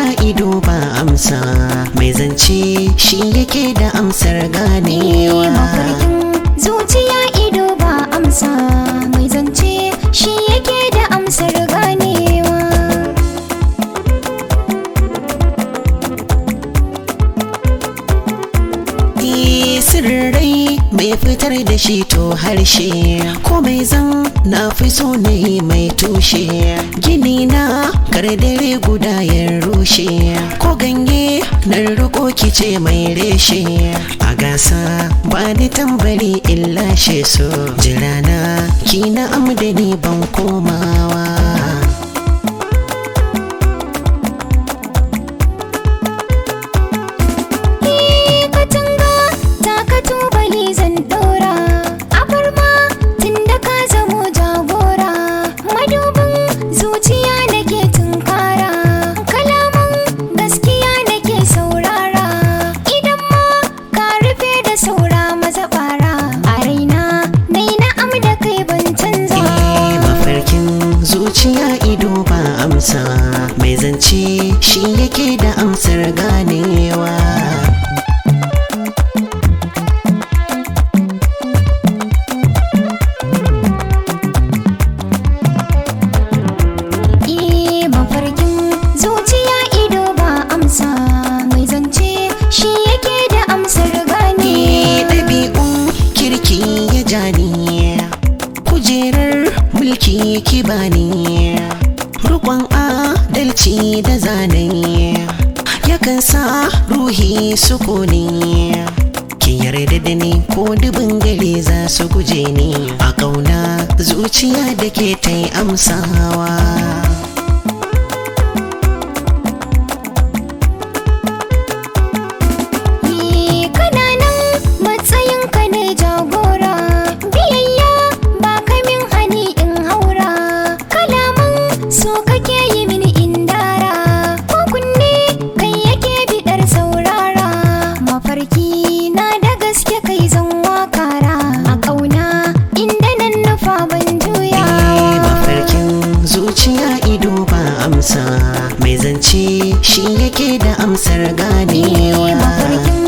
ido ba amsa mai zance shi yake da amsar ganewa mafarkin zuciya ido ba amsa mai zance shi yake da amsar ganewa Ni sirrai mai fitar da shi to harshe ko mai zan na fi so ne mai tushe gini na dare guda ya rushe ko ganye na riko kice mai reshe a gasa ba ni tambari in lashe so jirana ki na amdani ban komawa Eh, katanga ta ka tubali zan dora abarma tunda ka zamo jagora madubin zuciya nake tunkara kalaman gaskiya nake saurara idan ma ka rufe da saura maza bara a raina nai na'am da kai ban canza Eh, mafarkin zuciya ido ba amsa mai zance shi yake da amsar ganewa Eh, mafarkin zuciya ido ba amsa mai zance shi yake da amsar Ni gane ɗabi'un kirki ya jani kujerar mulki ki bani rukon adalci da zane yakan sa ruhi sukuni ki yarda da ni ko dubin gare za su guje ni a ƙauna zuciya da ke ta yi amsawa Eh, kana nan matsayin ka ne jagora biyayya ba kamin hani in haura kalaman so kake yi mini indara ko kunne kai yake bidar saurara mafarki na da gaske kai zan wakara a ƙauna inda nan nufa ban juya Eh, mafarkin zuciya ido ba amsa mai zance shi yake da amsar ganewa mafarkin